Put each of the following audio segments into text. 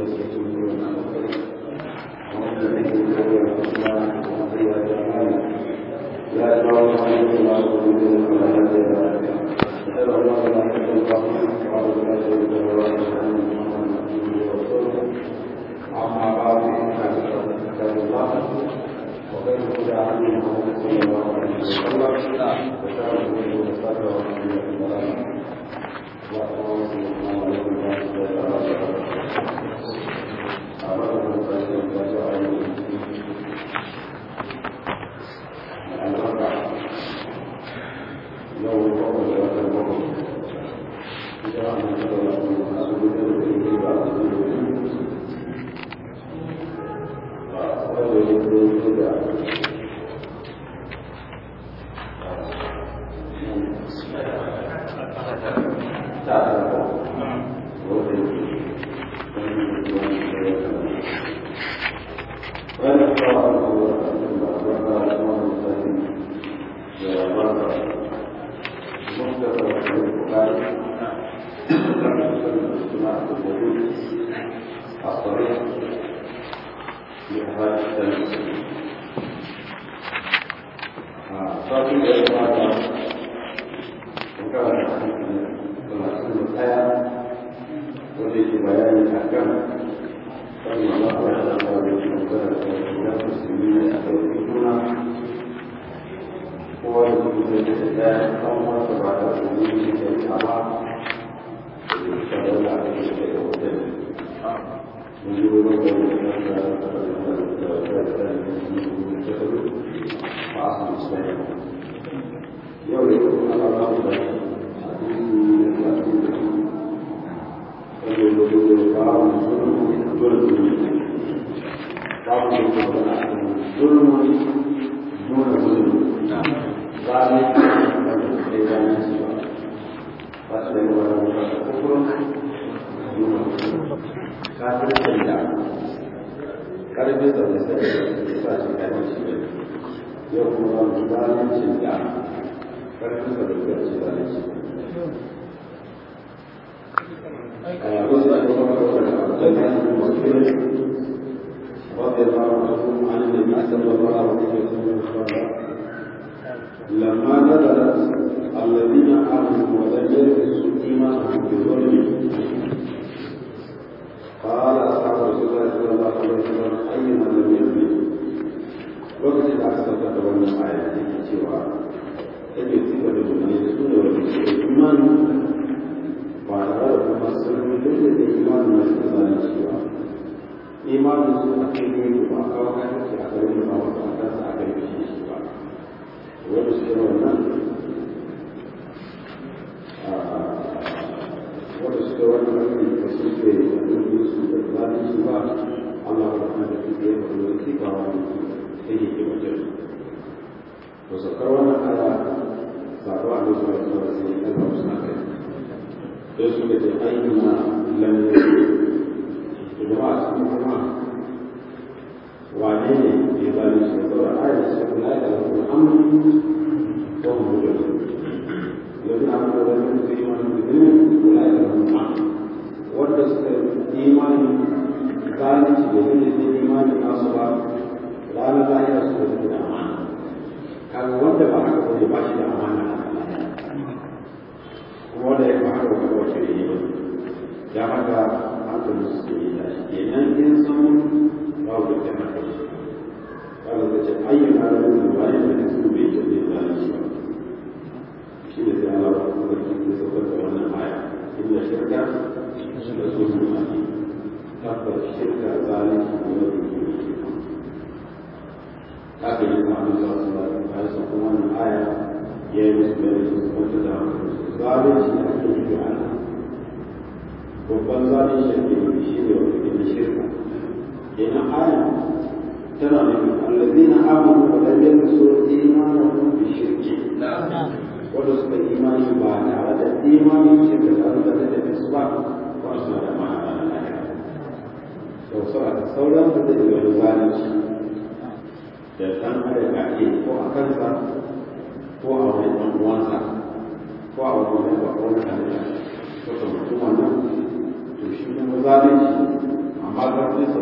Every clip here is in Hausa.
zalunci amma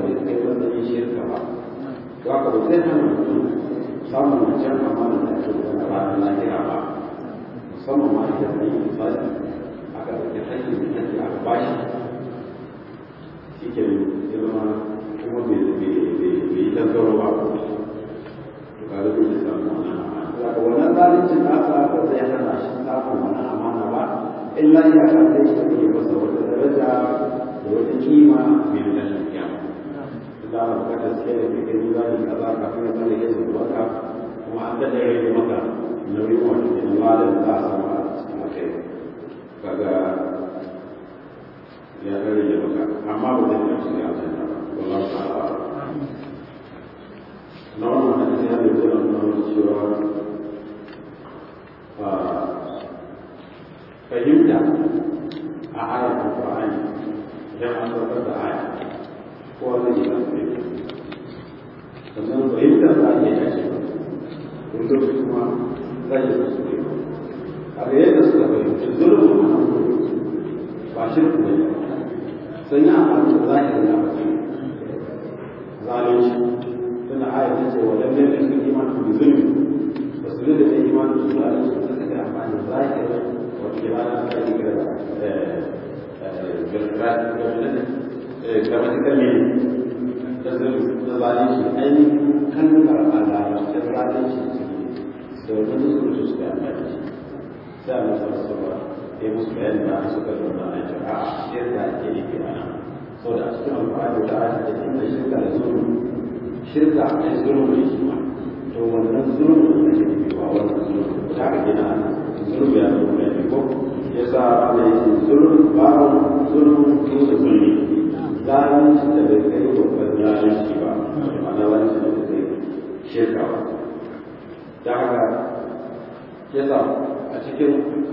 bai kai matsayin shirka ba to haka ba zai hana mutum samun wancan amana da ake da ranar lahira ba musamman ma idan an yi misali aka ɗauki hakkin da ake aka bashi shi ke zama kuma bai yi tantaro ba to kaga bai da samu wannan amana daga wannan zalincin nasa ba zai hana shi samun wannan amana ba illa ya kan zai shi ne masa wata daraja da wata kima mai lashin kiyama da ana bukatar sai da kai gani zani kaza kafin ya tsare ya zuwa ka kuma an da rage maka nauyin wanda ke nan malam za a samu a cikin kai kaga ya rage maka amma ba zai yi shiga aljanna ba wallahu ta'ala na wannan hadisi ya bai zama nuna cewa fahimta a ayar alƙur'ani idan an saukar da aya ko zai yi lafiya sannan fahimtar za a iya dace ba wani lokaci kuma za a yi su ne a ga yadda suka fahimci zulmin a nan ba shirku ne sun yi amfani da zahirin abin zalunci tana aya ta ce wa lallai da suka imanin da zulmi ba su da ta imanin da zalunci ba suka ga amfani da zahirin wata imanin da ake kira grammatical meaning da zalunci ainihin kalmar a larabcin zalunci da wani musulunci su da amfani da shi sai a masu rasuwa ya musu bayani da a suka zauna a jira a shirka ake yi ke ana sau da a cikin alfahari da ake da inda shirka da zuru shirka a zuru ne shi ma to wannan zuru da ke nufi ba wannan zuru da haka gina ana zuru ya zuru ne ko ya sa ana yi zuru babu zuru ko da zulmi zalunci da bai kai babban zalunci ba ma'ana zalunci da bai kai shirka ba da haka ya sa a cikin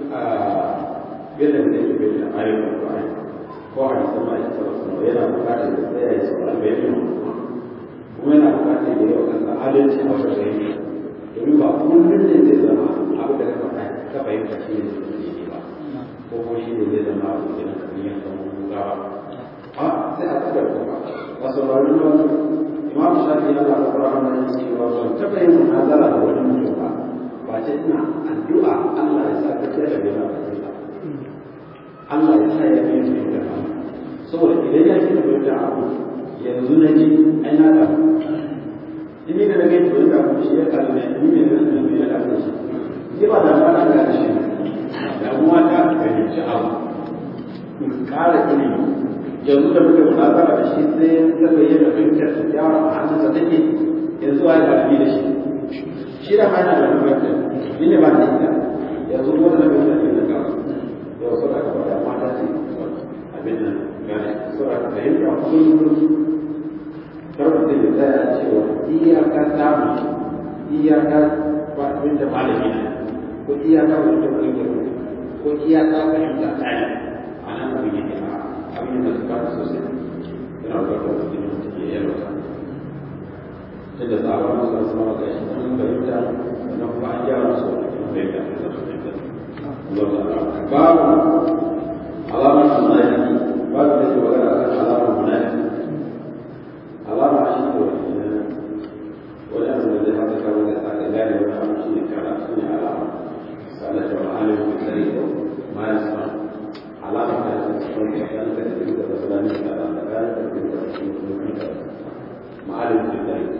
yadda da yake bai da ayyukan Qur'ani ko a cikin ma yake sallallahu yana bukatar da tsaya ya saurari bayanin kuma yana bukatar da yau kansa adalci a wajen gani domin ba kullum ne zai zama abu da ka faɗa ka fahimta shi ne zai ba ko ko shi ne zai zama abu da na kamar yanka mun ba a sai a tsaka kuma a saurari wani imam shafi yana da Qur'ani ne cewa ban taɓa yin munazara da wani mutum ba ba ce ina addu'a Allah ya sa ka ce da yana da Allah ya sa ya yi mai da saboda idan ya kina bai da abu yanzu na ji ai na da in ni da na gani bai da abu shi ya kalli ne ni ne da nan ya kalli shi ni ba da fara da shi da kuma ta fahimci abu in kara ilimi yanzu da muke munazara da shi sai ta bayyana fahimtar ta yawa a hannunsa take yanzu ai da da shi shi da ma yana da fahimtar ni ne ba da ita yanzu kuma da fahimtar da ta yau suna gaba da mata ce abin nan gane suna fahimta kullum karfafa da tsaya cewa iyaka samu iyaka ba abin da malami na ko iyaka wanda fahimta ko iyaka fahimta tsaya a nan abin yake a abin da suka fi sosai yana da wata cikin da take yalwata ta da tsawon masu wasu mawa ga shi sun fahimta sannan kuma an gyara su wata cikin fahimta ta zama fahimta باب علامة المنافق باب الذي وقع علامة المنافق علامة عشية ولأن الذي هذا كان يسعى ذلك ولا شيء كان شيء علامة سألت وعالم في الطريق ما يسمع علامة تكون كأنك تريد مثلا على مكان تريد معالم في الطريق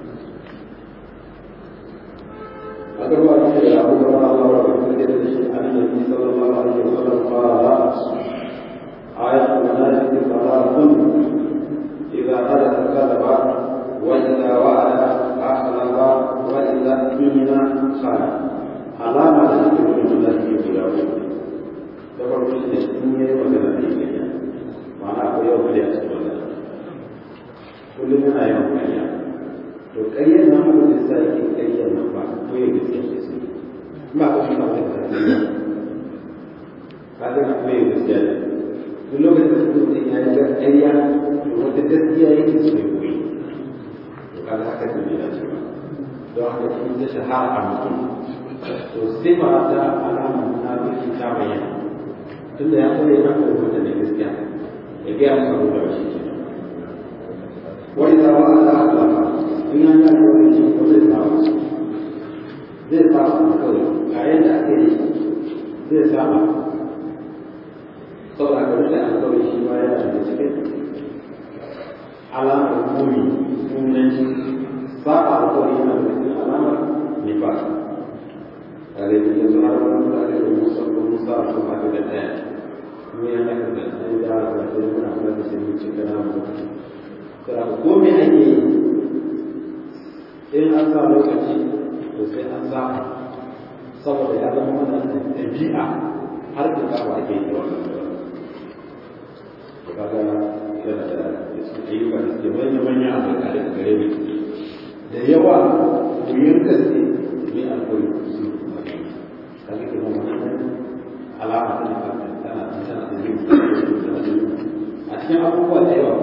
أقرب أن إلى أبو بكر الله عن النبي صلى الله عليه وسلم قال آية المنافق ثلاث إذا حدث كذب وإذا وعد أخلف وإذا اؤتمن خان علامة ذكر المنافق في الأول dabar shi ne in yi magana da yake ma'ana akwai yau kariya cikin magana kullum yana yawan kariya to ƙaryar nan abin da sa yake ƙaryar nan ba ko ya gaskiya ke sai ba ka shi ba ka tsariya ka ga kuma ya gaskiya ne duk lokacin da mutum ya yi ƙarya to wata gaskiya yake so ya koyi to kaga haka ne ya ce ba don haka in ta shahara a mutum to sifa ta alama na biki ta bayyana tunda ya koyi na koyi wata da gaskiya ya gaya maka ruwa shi ke zai saba kawai ga yadda ake yi zai saba saboda ka rufe alkawari shi ma yana da cikin alamar muni sunanci saba alkawari yana da cikin alamar nifas kare da yanzu har wani mutane da musa ko musa a kuma haka da ɗaya kuma ya haka da ɗaya da haka da ɗaya muna kula da sai mun cika na mu kira ko me ake yi in an sa lokaci to sai an saba saboda ya zama wannan ɗabi'a har da kawo ake yi wannan kaga yana da ayyuka da suke manya manya a tsakare da gare mu da yawa wuyan gaske ne a koyi su kaga ke nan wannan alama ta ne tana tana da yin a cikin abubuwa da yawa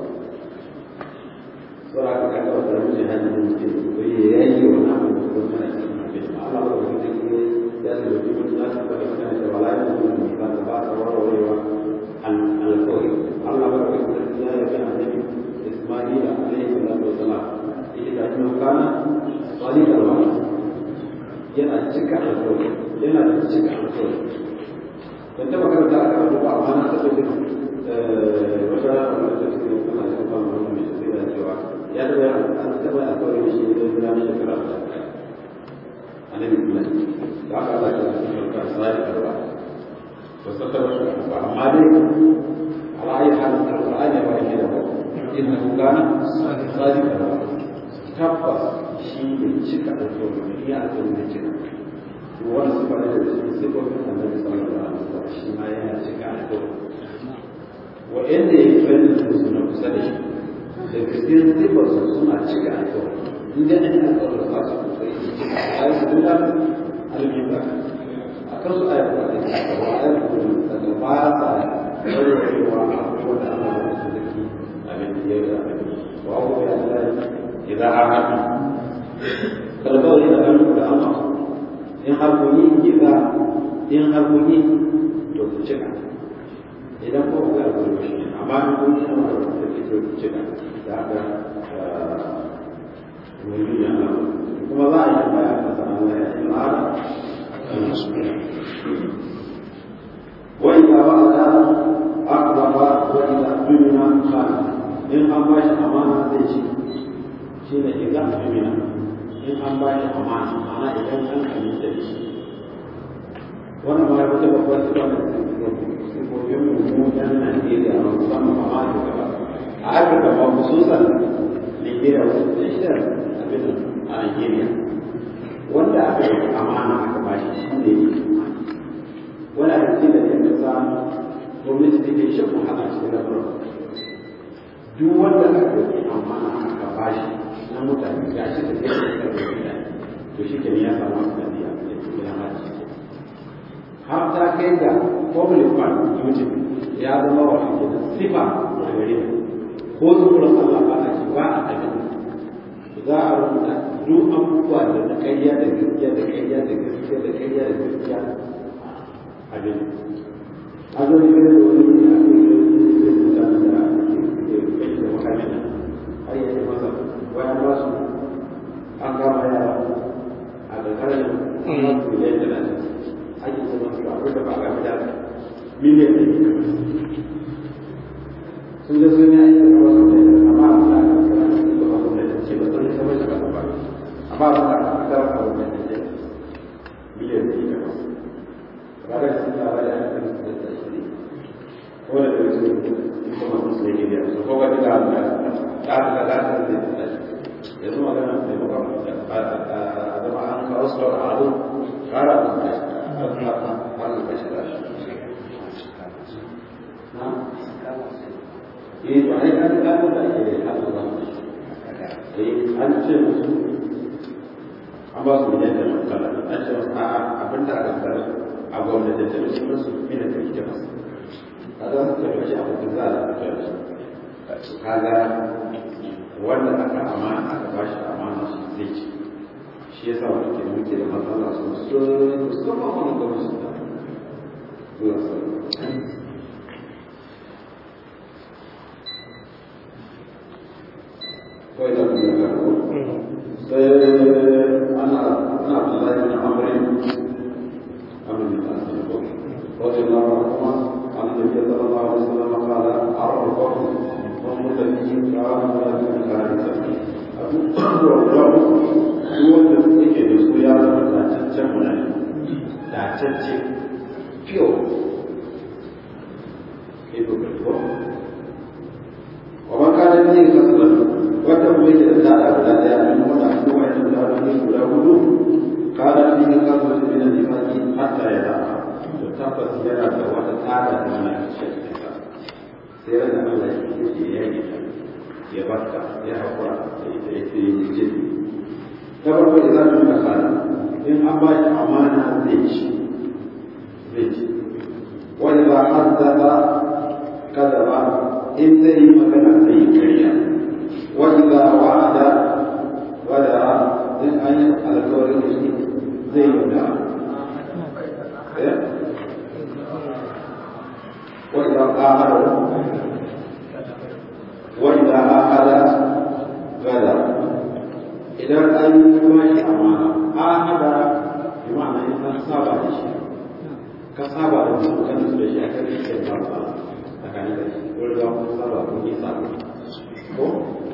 sura ka kaga wata rubuce hajji da mutum ko ya yi wa namu da kuma tana cikin abin Allah ba da kuma ya ce da kuma na ta da kana da bala'i da kuma ba ta ba ta warwarewa alkawari Allah ba da kuma ya yi ga annabi Isma'il alaihi salatu wasalam yake da kuma kana sadiqal wa'd yana cika alkawari yana da cika alkawari dan ta makaranta aka rubuta ba amma na ta ce wata wata da take kana da kuma wannan mai sai da cewa ya da an taba alkawari da shi da gida mai shekara da annabi kuma da aka Allah ya tsara sadiqal wa'd وستر أما دي على أي حال القرآن يبقى كده إنه كان صادقا تبقى شيء شكا الكون هي أكون شكا وانا سبحان الله سبحان النبي صلى الله عليه وسلم شيء ما يها شكا الكون وإن يفعل المسلمين كسدش لكثير تبقى سنة شكا الكون إن أن الكون الخاصة أي سبحان الميزان akan su ayat da ke kawo ayat da ba sa ɗaurewa abubuwan da Allah ya su zaki abin da ya ga wa ku ya Allah idan har haɗu kalbawari da ɗan da Allah in har ku yi idan in har ku yi to ku cika idan ko ku ya ku shi amma in kun yi amma da ku ku cika da haka mun yi Allah kuma za a yi baya a sanan Allah ya yi ma'ana وإذا وعد أقرب وإذا أؤمن خان إن أنباش أمانة زيشي شين إذا أؤمن إن أنباش أمانة أنا إذا أن أمين تبشي وانا ما يبقى بقوة سبحانه سيكون mu yan Najeriya ba musamman ba ma da a Afirka ba khususan Nigeria wasu tashar abin a Nigeria wanda aka yi amana aka bashi shi ne wani abinci da ya kasa gwamnati ta ke shan wahala cikin lamarin duk wanda aka yi amana aka bashi na mutane ga shi da ke da mutane to shi ke ya samu asali a cikin hajji har ta kai ga public fund mutum ya zama wa ake da sifa a gare ko zuwa Allah ba a ci ba a abin za a rubuta duk abubuwa da na ƙarya da gaskiya da ƙarya da gaskiya da ƙarya da gaskiya abin a zo ne da wani ne a cikin rubuta da kai da makamin har yi masa waya ba su an kama yara a ƙarƙarar miliyan talatin ake zama su akwai da ba a gaba da miliyan ɗari sun ga sun yi aiki da wasu ne amma a sa a kan da ba kuma da ce ba sun sama shi ba ba amma ba a kasar a wannan da ce miliyan ɗari da wasu ba da sun ta bada a kan da ta shi ko da da wasu kuma sun sai gidi su ko ga da Allah ta ta da ta da ta yanzu magana mai makon a zama an kawo su da abu kara da ta har da shi da shi eh to ai an ga da ake hada da eh an ce musu an ba su miliyan da matsala an ce musu a'a abin da aka tsara a gwamnati da su musu mina da ita masu a za su tafi shi abin da za a tafi su kaga wanda aka amana aka ba shi amana shi zai ci shi yasa wani ke muke da matsala sosai musamman wani gwamnati da zuwa sauran. 嗯 kawai da kuma ya karbo sai ana ana Abdullahi bin Amr Amr bin Asad رضي الله عنهما عن النبي صلى الله عليه وسلم قال عرف القوم هم الذين كانوا لا يكون كارثة أبو الله هو الذي يجد سويا تاتشن هنا تاتشن فيو ومن كان به كسبا وتبويت الدار ولا يعلم ولا هو يعلم ولا هو قال به كسبا من النفاق حتى يدعها tabbas yana da wata tsada da mana cikin sai ran Allah ya yi ya yi ya baka ya hakura da ita ya ce yi ce ta farko da za mu yi kasara in an ba shi amana zai ci zai ci wani ba haddasa kada ba in zai yi magana zai yi karya wani ba wa'ada wadara in an yi alkawarin da shi zai yi da وإذا قامر وإذا أخذ غدر إذا أن ماشي أمانة أخذ بمعنى إنسان صابع لشيء كصابع لشيء كان يسوي شيء أكثر من شيء صابع أكان يسوي يقول له صابع كوني صابع هو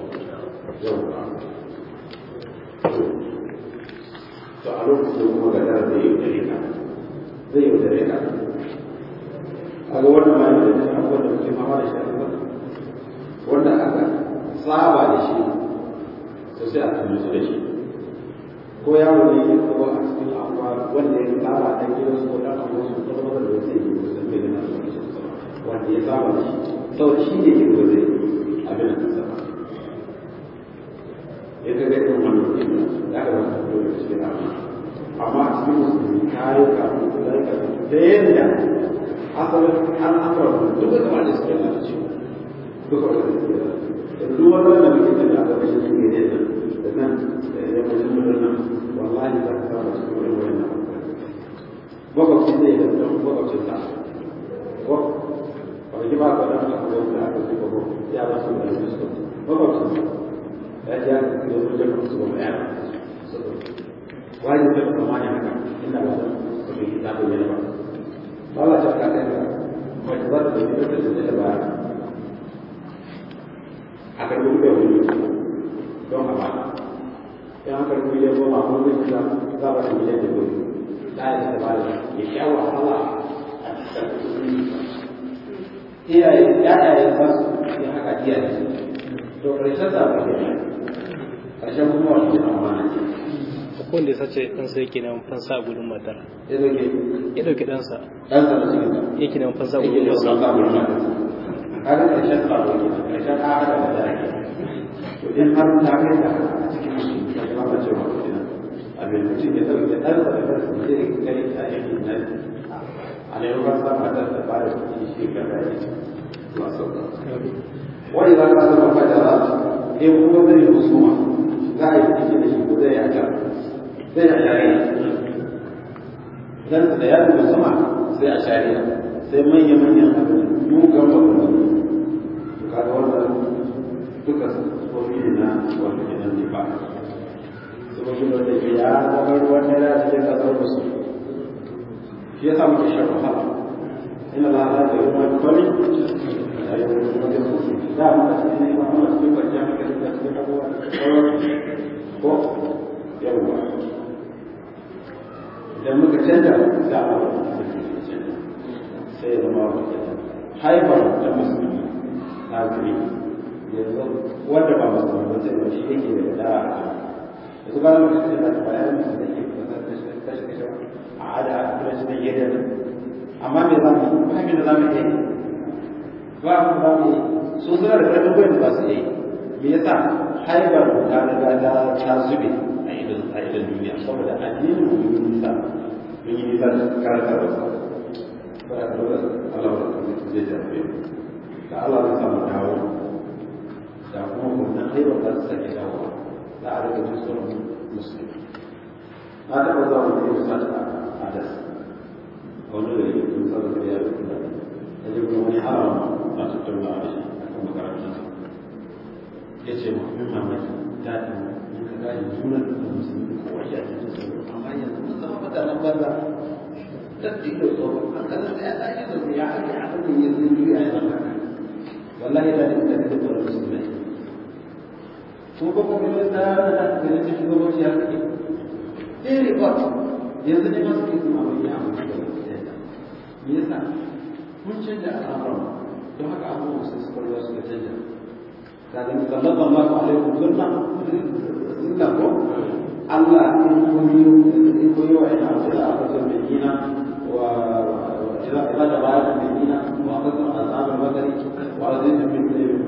to a lokacin kuma gadar zai yi dare ka zai yi dare ka kaga wannan ma yana da abubuwan da muke fama da shi a gaba wanda aka saba da shi to sai a tuni su da shi ko yaro ne ya kawo a cikin abuwa wanda ya saba a ɗan gidansu ko ɗan abuwa su ko zama da zai yi ko sun bai gina su wanda ya saba da shi saboda shi ne ke ba zai abin da kasa ba ya ga irin wannan ke ya ga wata dole da cikin amma amma a cikin musulmi kayo kafin da ya kafin da yadda asalin al'amuran duk da kamar da suke lalace duk da suke lalace duk wannan da muke tafi a ƙarshen su ne da da nan da yammacin mutum nan wallahi za ka samu cikin wani wani na makwabci zai da don makwabcin sa ko wani ji ba ka da aka kuma da aka zuba ko ya ba su da su su makwabcin sa ya ji aka kuma su jama su ba mai yana wani ta kama ne haka inda ba su fi ta bayyana ba Allah ta ka kai mace za ta tafi da ta da baya a kan duk da wani don a bata in aka rubu ya goma ko zai shiga za a shi miliyan da gobe da ya ta bada ya sha wahala a cikin iyaye ya'yaye za su yi haka iyaye to ƙarshen sa ba ke ƙarshen kuma wani amana ce ko wanda ya sace ɗansa yake neman fansa a gudun matar ya zoke ya ɗauki ɗansa ɗansa da cikin yake neman fansa a yake gudun da matar wasu abubuwan da kaga ƙarshen tsaro ke ƙarshen ahada da da ake to in har ta kai da a cikin musulmi ta kama da cewa kuma abin mutum ya ɗauke ɗansa da kansa da zai gani a yankin nan a neman sa matar da ba da kuɗi shi ka da ya ba sauka wani za ka zama fajara in kuma zai musuma za a yi ciki da shi ko zai yi a can zai a shari'a dan da ya duba sama sai a shari'a sai manya manyan abin mugan babban to kaga wannan duka tsofi ne na wanda ke nan ba tsofi ne wanda ke ya zama ruwan dare a cikin kasar musu shi ya samu shan wahala ina la ala da ruwan kwami da yi wani wani musu da mu a cikin ne ba mu a cikin kwanciyar hankali da cikin abubuwa da sauran ko yawwa idan muka canja za a ba sai ya zama wa haifar da musulmi na gari yanzu wanda ba musulmi ba sai shi yake da da yanzu ba mu kace da bayan musulmi da yake da kashe kashe kashe a ada a kuma shi da yadda amma me za mu ba me da za mu yi ba mu ba mu su suna da karfin gwiwa ba su yi me yasa haifar ta riga ta ta zube a idan a idan duniya saboda addinin mu yi nisa mun yi nisa karkar da sa ba da dole Allah ba zai jabe da Allah ya samu dawo da kuma wannan haifar za su sake dawo za a rika jin tsoron musulmi na taɓa zuwa wani yau sa a das a wani da yake kun sabu da yaro kuma da je kuma wani haram a tattauna da shi a kan makarantar ya ce ma abin mamaki daɗin in ka gane junan da musulmi kowa ya ce su amma yanzu mun zama mutanen banza datti da tsoro an kaza sai ya tashi da ya ake a kan yanzu juya ya zama wallahi da da da da musulmai ko ba ko ne da da da ne cikin gwamnati ya kake eh report yanzu ne masu ke kuma abin ya amma da me yasa mun canja al'amuran don haka abubuwan su suka ruwa suka canja kaga ni sallallahu alaihi wa sallam sunna ko Allah in koyi in koyi wa ina da aka san bayyina wa idza idza tabarak bayyina wa qad azab al-badri wa azid min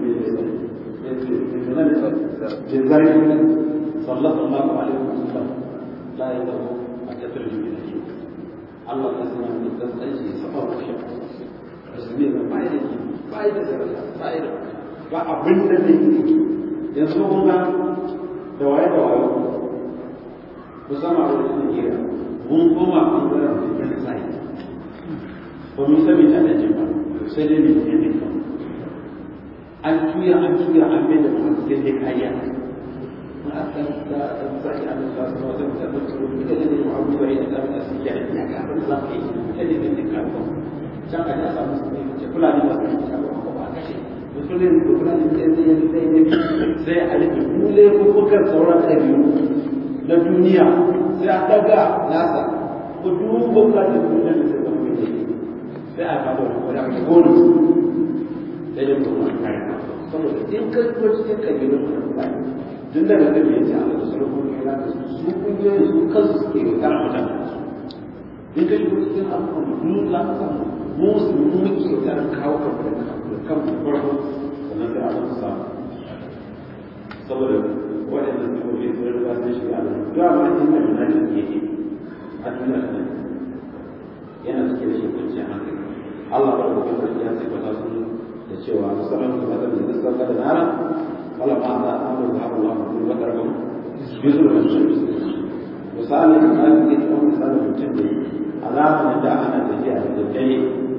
بالذلك صلى الله عليه وسلم لا يدعو أن يترجم إليه الله يسمع من التسعيش سفر الشيخ musulmi ba ba da ke ba da daraja ba da ba abin da zai yi yanzu kun ga da waye da waye musamman a wajen Nigeria mun koma ɓangaren da ke sai ba mu sami ta da jima sai dai mai ne ne an tuya an tuya an bai da kuma sai dai kariya mun aka da da sai an da su wata da ta tsoro da da ne abu bai da da su ya ya ga abin da zai yi da ne ne ka ko can a ya samu su ne ce kula ne ba su ka ko ba kashe musulun da kula ne sai sai sai ne sai a rike kule ko kuka sauran ɗabi'u na duniya sai a daga nasa ku duba kula da duniya da sai ka kuke sai a kawo wani abu bonus sai da kuma kare saboda in ka ko cikin kabilun da kula tun daga da bai ci Allah da sulhun kira da su su kungiyoyin su kansu suke yi kana mutane su in ka shigo cikin abubuwan mu za ka samu mu musulmi muke kokarin kawo kan da kan farko sannan sai Allah su samu saboda waɗanda su kofi sun riga sun shiga Allah duk abin da inda munafiki yake a duniya ne yana cike da shi kwanciyar hankali Allah ba da kuma sarki ya sifata su da cewa musamman su mata da zai sauka da nara wala ma za a amur da haɓar lafa kuma bakar kan bisu da shi misali da na fi kuma misali mutum da alama da ana tafiya da daddare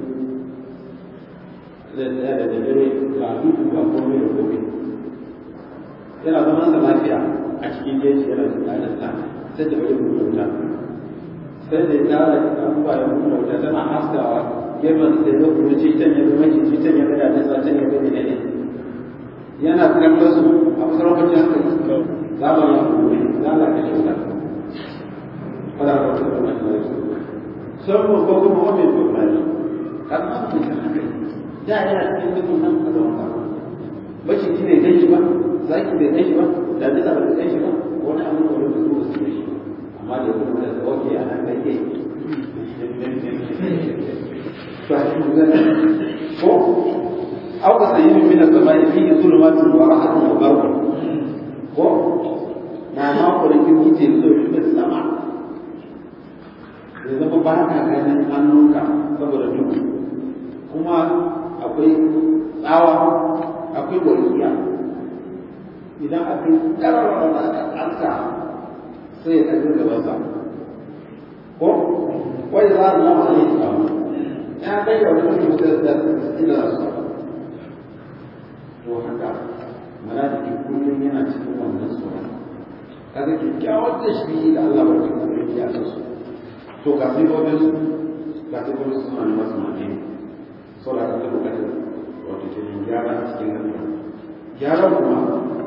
da da daddare ga duku ga komai da komai yana zaman sa lafiya a cikin jeji yana da tsadarsa sai da bai wuta sai da ya tara abubuwa ya kuma wuta tana haskawa gefen da ya kuma ce can ya zama ci can ya gada da sa can ya gada ne yana kallon su a masarautar hankali za mu yi hakuri za mu kashe wuta fara da wata da wani da su sun mu ko kuma wani da wani kan ma su kan hankali da yana cikin dukkan nan a zaman ka bashi shi ne gan shi ba zaki bai gan shi ba da bisa ba gan shi ba wani abu da wani da su su gan shi amma da kuma da oke a nan kake ko au ka sayi min as-samai fi zulumatin wa rahmatun wa barakun ko na ma ko da kin ce so shi da sama da zama ba ka ganin hannunka saboda duhu kuma akwai tsawa akwai walƙiya idan aka yi ƙararra da aka ƙarsa sai ya ɗaga gabansa ko wai za a zama a yi tsawo ya kai da wani mutum da ina su to haka mana da ke kullum yana cikin wannan tsoron kaga kyakkyawar da shi da Allah ba ta kuma ya san su to ga sai gobe su ga sai gobe su suna masu mafi so da aka bukatar wato ke gyara a cikin rayuwa gyara kuma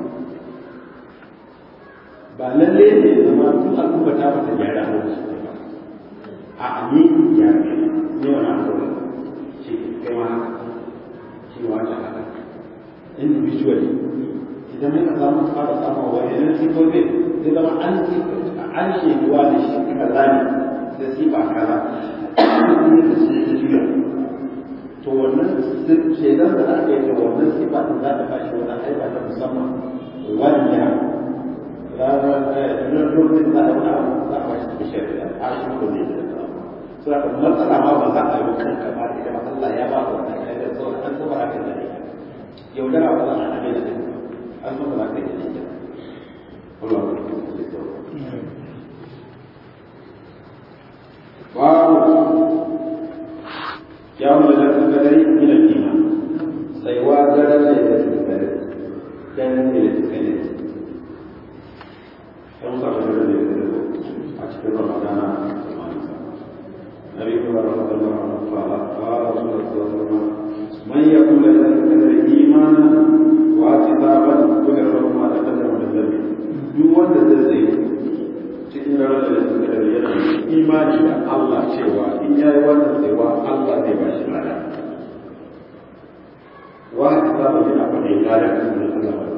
ba lalle ne zama tun al'umma ta bata gyara a wasu ba a ni gyara ne wani abu shi kai ma haka shi ma wata haka individually idan muka samu fara samun wayannan sifofin zai zama an an sheduwa da shi kaza ne da sifa kaza ne da su juya to wannan shaidan da aka yi da wannan sifa din za ta bashi wani haifa ta musamman wanda ranar lokacin za a wani abu za a bashi da shari'a a shi ko ne da so haka matsala ma ba za a yi kanka ba ita ba Allah ya ba ka wannan kai da saboda an saba haka da ita yaudara ba za a nabe da ita an saba za ka yi da ita Allah babu يوم ليلة القدر من الإيمان سيوا درجة ليلة القدر ɗan electronic ɗan saba da da a cikin ramadana nabi kuma rahmatullahi wa ta'ala qala rasulullah sallallahu alaihi wasallam man yaqul la ilaha illa imana wa kitaban kullu ma taqaddama min dhanbi duk wanda zai tsaye cikin ranar da suka da yana imani da Allah cewa in yayi wannan tsayawa Allah zai ba shi lada wa kitaban yana faɗin lada kan Allah ba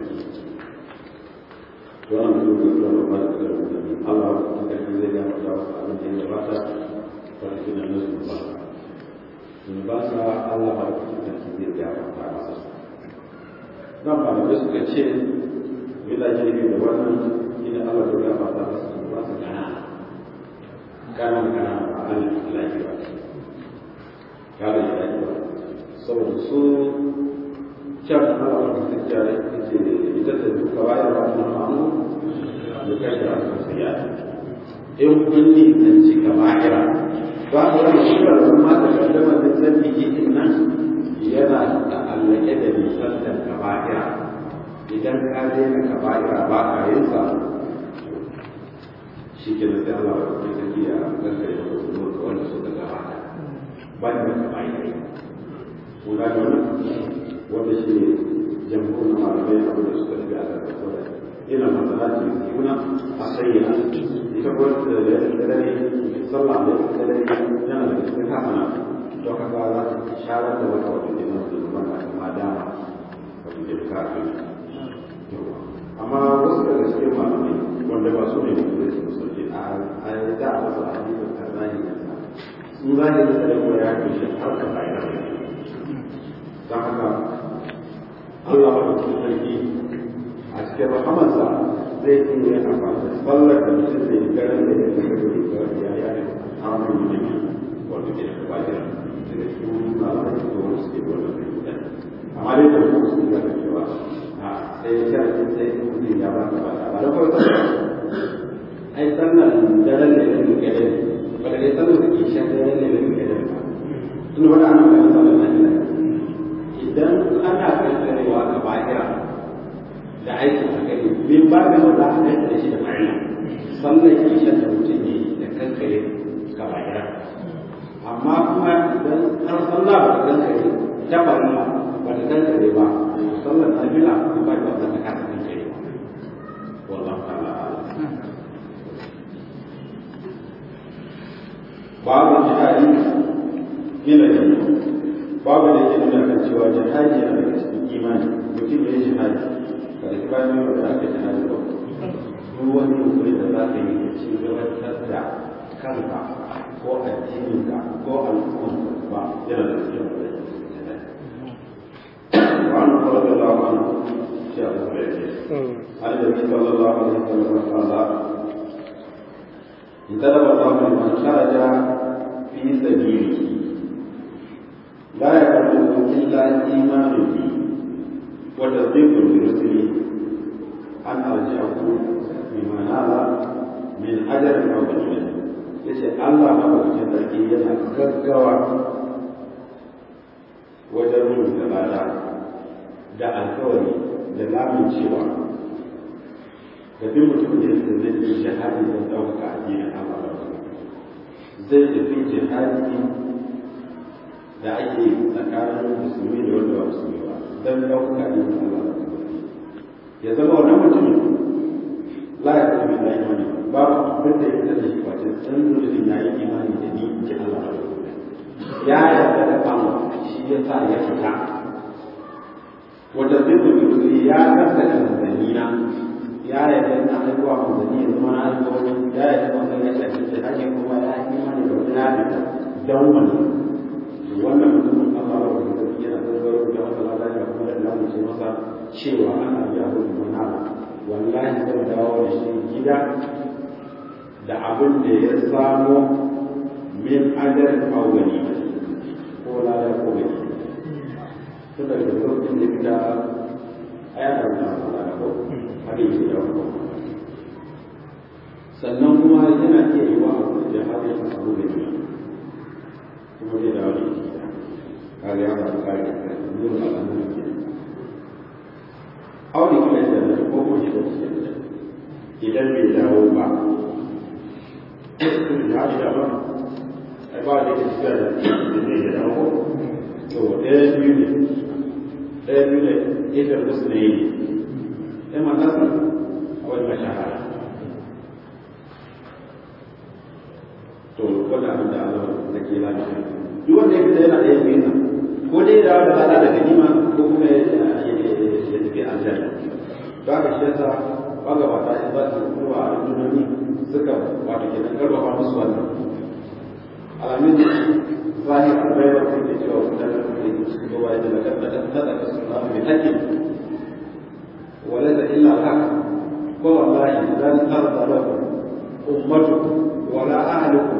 wannan su ga zuwa ba da da Allah ta kai zai ga mata wasu abin da ya bata wanda ke nan su ba sun ba sa Allah ba ta kai zai ga mata masa nan ba da suka ce bila jirgi da wannan ina Allah da ya fata masa su ba su kana kana kana ba Allah lafi ba kana ya lafi ba saboda su can Allah da ta kare ce ita da duka bayar ba ta ma'amu da kashe a sosiya in kun ni an ci kaba'ira ba ku ran shi da kuma da kaddama da zambi din nan yana da allake da misaltar kaba'ira idan ka daina kaba'ira ba ka yin sa shi ke da sai Allah ya saki ya gaskare da wasu wanda suka gabata ba da kaba'ira kun ga wannan wanda shi ne jamhur na malamai abin da suka tafi a karkasar ina masalati kuna a sayyana ita ko da da dare sallah da da dare yana da cikin hasana don haka za ta sharar da wata wata da masu zuban da kuma dama wato da kafin amma wasu daga cikin malamai wanda ba su ne mutum da su musulci a a da a wasu hadisin karzani ne sun zahiri da kuma ya kushe har ka bayan don haka Allah ba da sarki a cikin rahamarsa zai iya yin amfani da tsallar da mutum zai yi garin da ya yi da ya ya yi hamun yi ne wanda ke da bayan daga cikin malamai da kuma suke wannan da amma dai da kuma su ga da cewa a sai ya ce sai mutum ya ba ka ba ba da farko ai sannan daren da ya yi gare ba da dai sannan da ke shan daren da ya yi gare ba tun wani ana kan sallar nan idan ana kankarewa ga bahira da aikin akali min ba da wanda aka kai da shi da ma'ana sallar kishan da mutum ne da kankare ga bahira amma kuma idan har sallah ba ta kankare ta barna ba ta kankare ba sallar nafila ba ta ta kasa kankare ba wallahu ta'ala babu jihadi ila jannah babu da yake nuna kan cewa jihadi yana daga cikin imani mutum ya yi jihadi ba da bayan yau da aka jihadi ba duk wani yunkuri da za ka yi da ci gabatar da kanka ko addininka ko al'umma ba yana da cikin wanda ya jihadi وعن رضي الله عنه شيخ عن النبي صلى الله عليه وسلم قال انتدب الله لمن خرج في سبيله لا يقبله إلا إيمان به وتصديق برسله أن أرجعه بما نال من أجر أو غنيمة yace Allah maɗaukakin sarki yana gaggawa wajen rubuta lada da alkawari da lamin cewa da duk mutum da yake zai yi jihadi don ɗaukaka addinin Allah zai tafi jihadi da ake tsakanin musulmi da wanda ba musulmi ba don ɗaukaka ne da Allah ya zama wannan mutumin la ya zama da imani babu abin da ya fita da shi face san mutumin ya yi imani da ni ji Allah ya yarda da Allah shi ya sa ya fita wata zai da mutum ya gaskata manzanni na ya yarda na haihuwa manzanni ya zama na haihuwa ya yarda manzanni ya shafi jihadi kuma ya yi imani da wani na fita don wani wannan mutumin Allah ba da gaske yana zargaro da wata lada ya kuma da lamu ce masa cewa ana biya ko kuma na wallahi zan dawo da shi gida da abin da ya samo min adar awwali ko lada ko gani tun daga lokacin da fita ayata da lada ko haka yake da ko sannan kuma yana iya yi wa abu da har ya samu gani kuma zai dawo da shi kaga ya faru kare da kai nuna al'amuran ke aure kuma da ko ko shi da idan bai dawo ba ya ji da ba ai ba da ke tafiya da ne ya dawo to ɗaya biyu ne ɗaya biyu ne idar musu ne yi ɗaya matasa wani mashahara to wanda abin da Allah da ke lafiya duk wanda ya fita yana da yin biyu ko dai da da hada da ganima ko kuma ya tafi aljanna ba ka shi yasa magabata in za su kuma a rundunoni suka wato ke nan karfafa musu wannan alamin zahir albaiwa ko ke cewa mutane da ke su ga wani da kan da nada ka suna mai haƙƙi wala da illa haka ko wallahi idan tarda lakum ummatukum wala ahlukum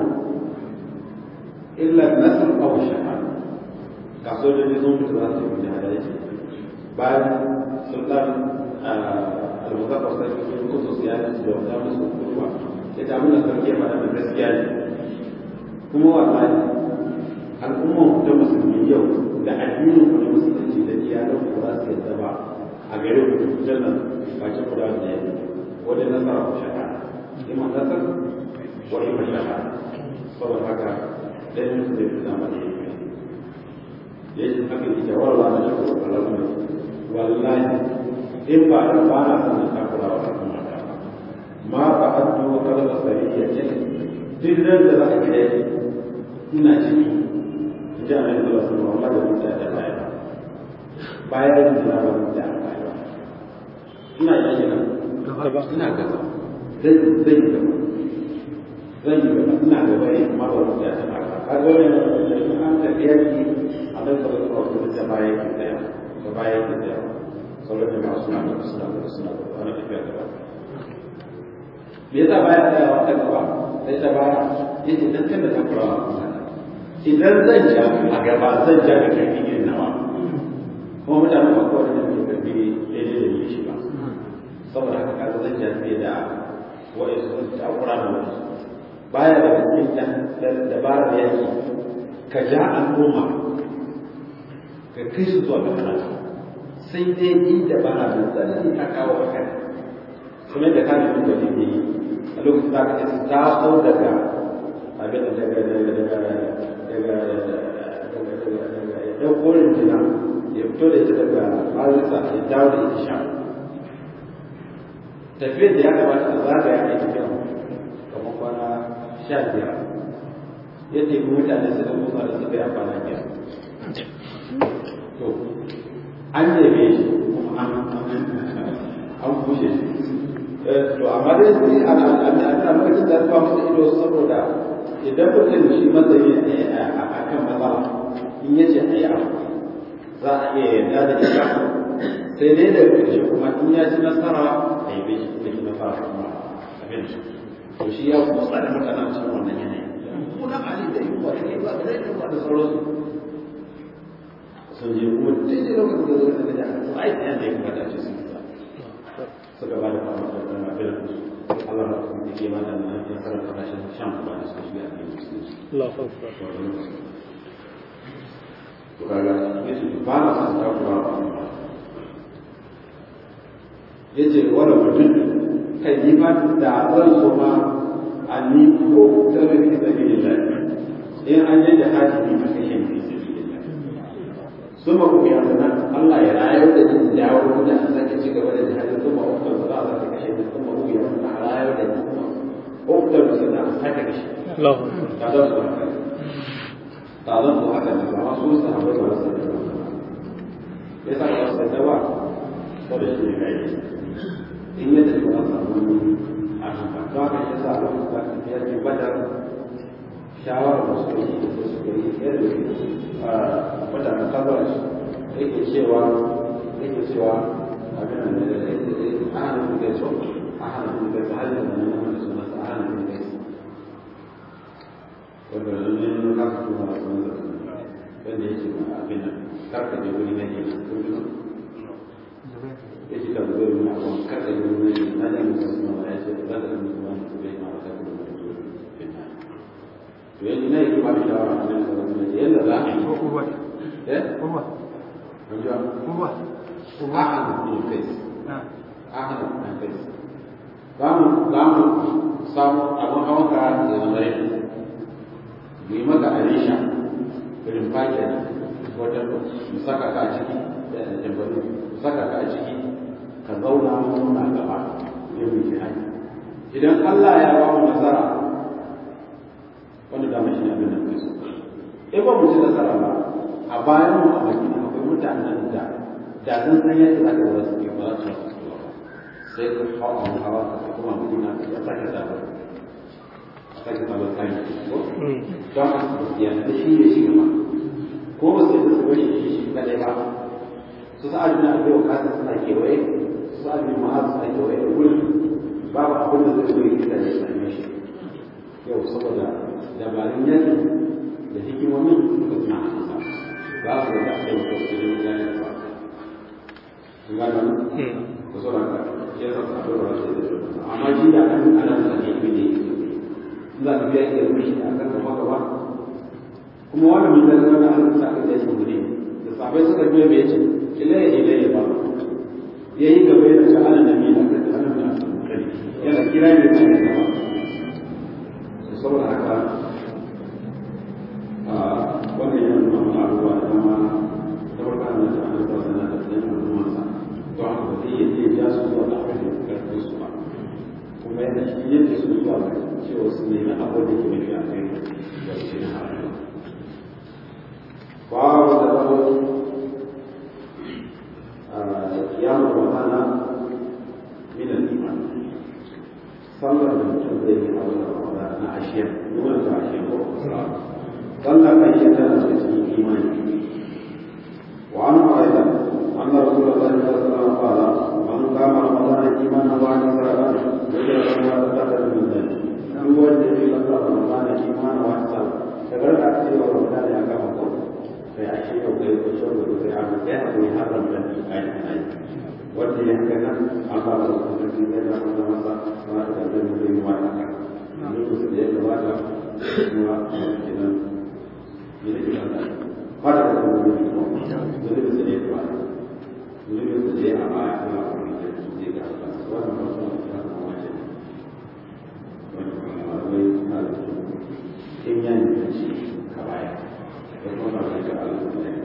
illa nasr aw shahada ga sojoji sun fita za su yi da yake bayan sultan al-muzaffar sai sun kusa su yana da wata musu kurwa ya ta muna sarki ya faɗa da gaskiya ne kuma wallahi al'ummar ta musulmi yau da addinin ku na musulunci da iyalan ku za su yadda ba a gare ku duk jannan bakin ku da wanda ya wajen nasara ku shahara ima nasar wa ima shahara saboda haka ɗaya musu da fi zama da ya yake haka yake warwa na shi ko kalamu wallahi in ba da ba na sanin takura wa al'umma ta ma ba addu kalma sariya ce duk nan da za a kai ina ciki ji a nan da sun amma da mutum da baya bayan da na ba mutum da baya ina yi ina ina gaba zai zai gaba zai yi gaba ina gaba ne amma ba mutum da baya kaga wannan da an tafiya ki annabi sallallahu alaihi wasallam baya ki tsaya da baya ki tsaya sauran da masu suna da suna da suna da ana tafiya gaba me yasa baya tsayawa ta gaba sai ta baya yace dan kan da ta kura idan zan ja a gaba zan ja da karfi irin nawa kuma mutane ba kawai da ke karfi daidai da yi shi ba saboda haka kaga zan ja fiye da wa'in sun ta kura da wani baya da cikin dabarar yaki ka ja al'umma ka kai su zuwa ga halaka sai dai inda ba na da tsanani ta kawo a kai kuma da ka nemi da ne a lokacin da ka ce ta so daga abin da daga daga daga daga daga ya korin jina ya fito da ita daga arisa ya dawo da ita sha tafiyar da ya kamata ta zagaya ne tafiya kamar kwana sha biyar ya tafi mutane su da musa da suka yi kwana biyar to an neme shi kuma an kushe shi to amma dai sai ana ana lokacin da suka masa ido saboda idan mutum shi matsayi ne a kan matsala in yace a yi abu za a iya yarda da ita sai dai da ƙarshe kuma in ya ci nasara a yi bai shi da ki nasara kuma abin shi to shi ya kuma tsada mutane cikin wannan yanayi kuna ali da yunwa da ke ba da yunwa da sauransu sun je kuma daidai lokacin da zuwa da jihar su aiki yadda ya kamata ce sun fita suka ba da fama da ɗan abin da su Allah na kuma ke ma da nan ya fara kasashen shan kuma da suka shiga a cikin musulunci. Allah fa To kaga yace ba na son takura ba yace wala mutum kai ni ba da zan so ma an ni ko ta rufi sabilillah in an yi da haji ni a kashe ni suma ku ya sana Allah ya rayar da ni da dawo da an sake ci gaba da jihadin suma ku da za a sake kashe ni suma ku ya sana rayar da ni suma ku da su da sake kashe Allah ta da su haka ta da su haka da ba su sa ba ba su da ya sa ba su da ba ko da shi ne kai in ya da ba samu a haka to haka ya sa ba su ya ce badar shawarar da suka yi da suka yi yadda mutanen kabar yake cewa yake cewa abin da da a hana mun gaiso a hana mun gaiso har yanzu nan mun su masa a hana mun gaiso wanda ne mun ka su ma su masa wanda yake ma abin nan karka je wuri na ne ko ji yake da zuwa mun abun karka je wuri na ne mun su ma ya ce da da mun su ma su bai ma ta kuma to yanzu ne yake ba da shawara a nan sauran yadda za a yi ko ba eh ko ba Kunjua? ko ba Ahad bin Qais. ahmad dan kai za mu za mu samu abin hawan ka da zama rai mu yi maka alisha irin fake ne wata mu saka ka a ciki da tambari mu saka ka a ciki ka zauna muna gaba yin mu jihadi idan Allah ya ba mu nasara wanda da mashi abin da kai so in ba mu ci nasara ba a bayan mu a madina akwai mutanen da da sun san yadda za ka zama su ba za su sai ka hawa mu hawa ka kuma madina ya sake zaɓar sake zaɓar kayan ko don a su yanzu shi ne shi gaba ko ba sai su bari shi shi kadai ba su sa'ad bin abi waqas suna kewaye su sa'ad bin mu'az suna kewaye da gurin babu abin da zai zo yi da ya same shi yau saboda dabarun yakin da hikimomin suka suna hannunsa ba su da ake wata su da ya ne ba sun gano ku so ranka ya sa su abin da wasu da amma shi da kan ana da ne ne ne za ka biya iya mishi da akan gaba gaba kuma wani mun da zama an sa ka je shi ne da sabai suka biya bai ce ilayya ilayya ba yayi gaba yana ta ana nabi da kan ana da yana kira ne da gaba saboda haka wannan yana nuna mana abubuwa da dama ta farko an da an da sana da tsayin al'ummarsa to haka ba zai iya ja su zuwa da abin da ya karfin su ba kuma yana shi yadda su zuwa ga cewa su nemi abin da ke mafi a kai da su na haɗu babu da zama kiyamar ramadana min al-iman sallar da mutum zai yi a wannan ramadana na ashiyan nuna ta ashiyan ko صلى فإنها تسمي إيمانه وعنه أيضا أن رسول الله صلى الله عليه وسلم قال من قام رمضان إيمانا واحتسابا غفر له ما تقدم من ذنبه هو الذي قام رمضان إيمانا واحتسابا فقال أكثر رمضان يا كما قلت في عشية وكيف وشرب وفي عمل كان ويحرم ذنبه آية آية wanda ya haka nan Allah ba su sarki zai ba da masa ma da zai mu yi wa haka lokacin da ya gabata kuma kenan pada waktu itu, jadi bisa dia buat, jadi bisa dia apa yang apa yang dia katakan. Semua orang orang yang macam macam hal itu, ini yang dibenci kabaya. Itu orang yang kalau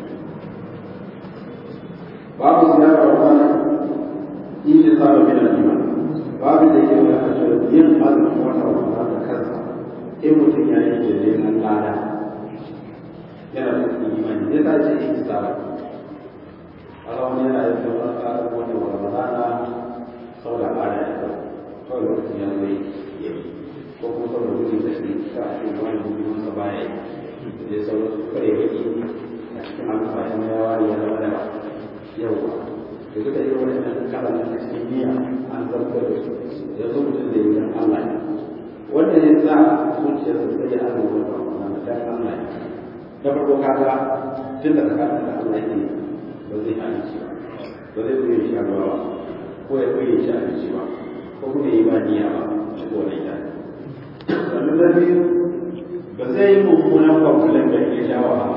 Babu siapa orang ini selalu bina iman. Babu dia kata macam yang ada orang orang kata, ilmu tinggal ini dengan lada. yana da imani zai ta ce ihtisaba Allah wani yana yin sauran ƙarar wani wa Ramadana saboda al'ada ya zo kawai lokacin ya zo ya yi ko kuma saboda gudun da shi ka a cikin wani gudun sa baya yi da dai sauran su kare baki a cikin amsa ya mai yawa ya zama da yau ba da duka irin wani ɗan kala a cikin niyya an zartar da su ya zo mutum da yi don Allah ne wanda ya sa zuciyarsa sai ya azumi wata Ramadana dan Allah ne da farko kaga tun da tsakanin da Allah yake ba zai halici ba ba zai koyi shi ruwa ba ko ya koyi shi abinci ba ko kuma yi ba niyya ba ko na ita sannan na biyu ba zai yi mummunan kwamfulan da ya sha wa ba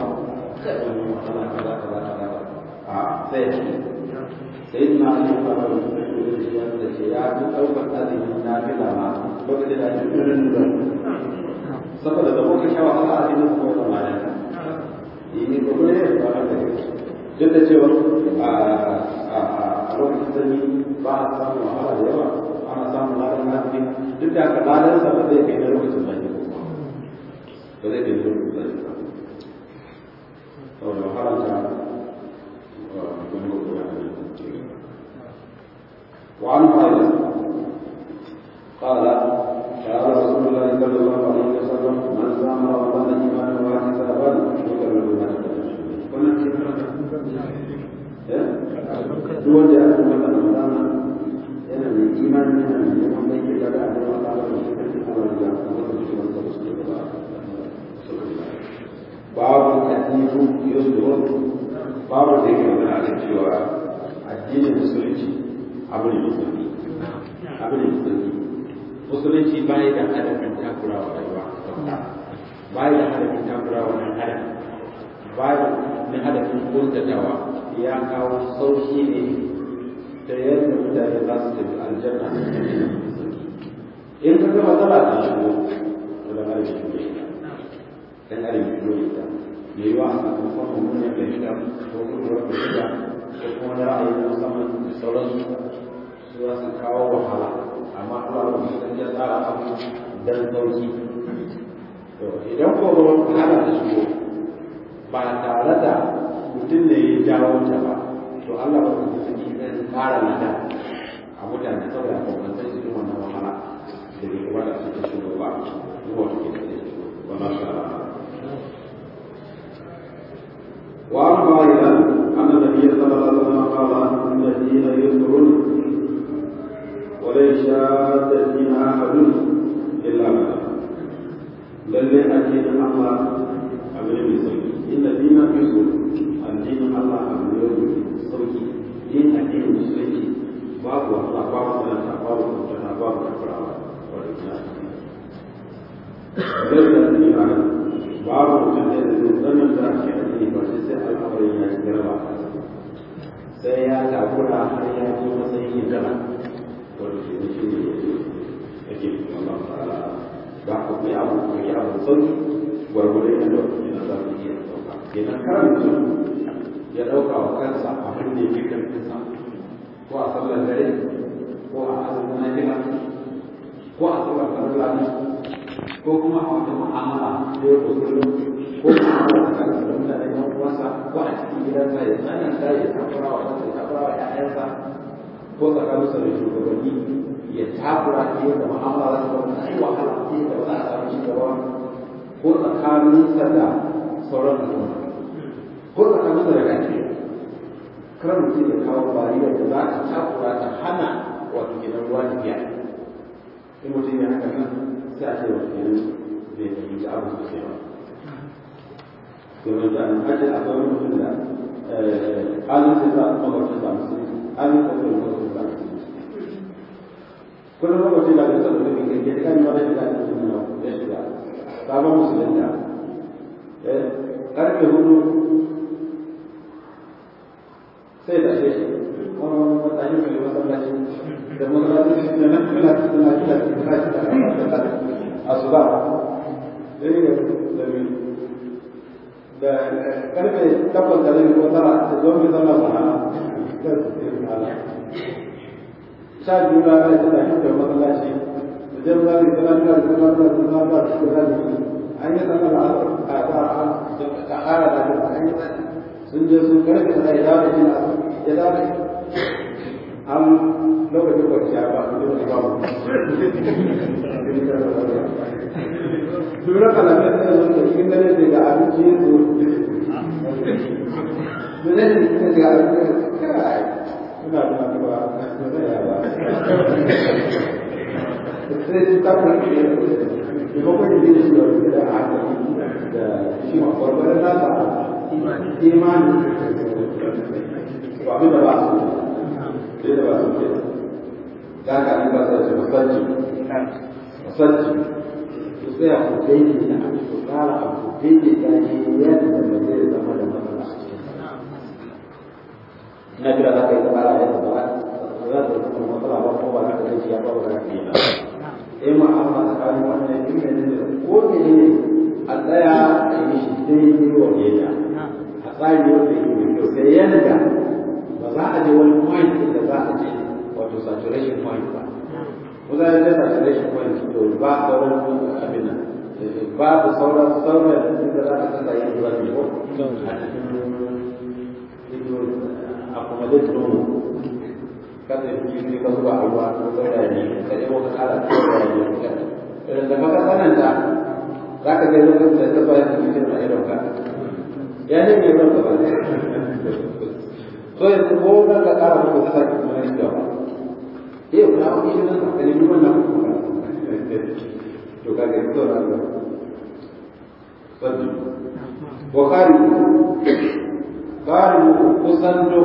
a sai sai na yi fara da su da shi wanda ce ya fi ɗaukar azumin na fila ma lokacin da ake tunan da saboda da kuka sha wahala a cikin kuma da malaka ini kuma ne ba haka ne duk da cewa a lokacin sanyi ba a samun wahala da yawa ana samun ladan lafi duk da haka ladan sa ba zai kai na lokacin sanyi ba zai kai na lokacin sanyi ba saboda wahala ta wani gobe ya ne وعن قائل قال قال رسول الله صلى الله عليه وسلم من صام رمضان ايمانا واحتسابا غفر له ما duk wanda ya kuma da ramadana yana mai imani yana mai neman mai ke daga abin da Allah da shi kan Allah da kuma da shi wanda su ke gaba babu katifu yusuf babu da yake magana akan cewa addinin musulunci abu ne musulmi abu ne musulmi musulunci bai da hadafin takura wa rayuwa bai da hadafin takura wa ɗan adam bai da hadafin kuntatawa ya kawo sauki ne da yadda mutane za su tafi aljanna in ka ga matsala ta shigo to da mara shigo ita dan adam shigo ita me yiwa a sakamakon mummunan fahimta ko kuma fahimta ko kuma na ra'ayi na musamman da sauransu su za su kawo wahala amma Allah ba su san ya tsara abu dan sauki to idan ko wahala ta shigo ba tare da mutum ne ya jawo ta ba to Allah ba su saki zai fara nada a mutane saboda kwakwantar su irin wannan wahala da bai kuma da suke shigo ba kuma wata ke da shigo ba ma sha Allah وعن قائلا أن النبي صلى الله عليه وسلم قال إن الدين يسر ولن شاد الدين أحد إلا ما للي أكيد الله أمر بسوي إن الدين يسر الدين الله أمر بسوي إن الدين مسلم باب الله باب سنة باب سنة باب كفر ليس الدين أحد babu mutum da ya zanen da ake addini ba sai sai al'amarin ya ci garba sai ya takura har ya zo matsayin yin gana wanda ke da shi ne ake Allah ta'ala ba ku yi abu ku yi abu sauki gwargwadon yadda yana za ku iya ɗauka idan karan mutum ya ɗauka wa kansa abin da ya fi karfinsa ko a sallar dare ko a azumin nafila ko a sallar farilla ko kuma a wata mu'amala da yau da kullum ko kuma a wata kansa da mutane ɗan uwansa ko a cikin gidansa ya tsananta ya takura wa kansa ya takura wa ƴaƴansa ko tsakaninsa da shugabanni ya takura ta yadda mu'amala za ta zama ta yi wahala ta yadda ba za a samu cigaba ko tsakaninsa da sauran al'umma ko tsakaninsa da kake kar mutum ya kawo bariyar da za ta takura ta hana wato gidan ruwa tafiya in mutum ya haka nan sai a ce wa kenan bai fahimci abu sosai ba domin da an hajji akwai wani mutum da halin sai za a mabarci ba musu halin da kuma mabarci ba musu kullum mabarci da gaisa da mutum ke da kan ma da shiga da mutum ya shiga sabon musulunta karfe hudu sai da shi wani mutane mai masallaci da masallaci da nan kula da suna kila da kila da asuba dai ga da mi da karfe takwas da rabi ko tara da zo mai zama sana sha biyu na rai suna shi da masallaci da jan zari suna kila da suna da suna da suna da an yi sanar da a ƙara da an yi sun je sun karfe da ya dawo da jina ya dawo da an lokacin kwanciya ba su yi ba mu Dura kalamai da zo da cikin dare da ga abinci ya zo. Dole ne cikin ga abinci kai. Ina da ba ba ya ba. Sai su ta kuma ke da ko kuma ne da shi da da haka da shi ma farko da ta imani. Ba abin da ba su. Sai da ba su ke. Da ka an ba su masajji. Masajji. tsaya ku daidai da abu ku tsara abu daidai da shi yadda ba zai zama da matsala a cikin ina jira za ka yi tsara yadda ba za ta zama matsala ba ko ba za ka zai ya ba ba za ka yi ba sai ma an ma tsakanin wannan yin ne ne ko ne ne a tsaya a yi shi daidai wa yadda a tsari wanda yake mai kyau sai yadda ba za a je wani point da za a je wato saturation point ba kuma ya da saturation point to ba sauran abin nan babu sauran sauran da za a kasa yin ruwa ne ko a kuma zai tuno kada yi ne ka zuba a ruwa ko sauran ne ka ɗebo ka kara sauran ne idan da maka sananta za ka gani lokacin da ta bayan cikin a idon ka ya ne mai ruwan ka ba so yanzu ko nan ka kara muku ta sake kuma shi gaba eh na wani shi nan ka nemi wannan to ka gani to nan sabbi wa qari qari kusan do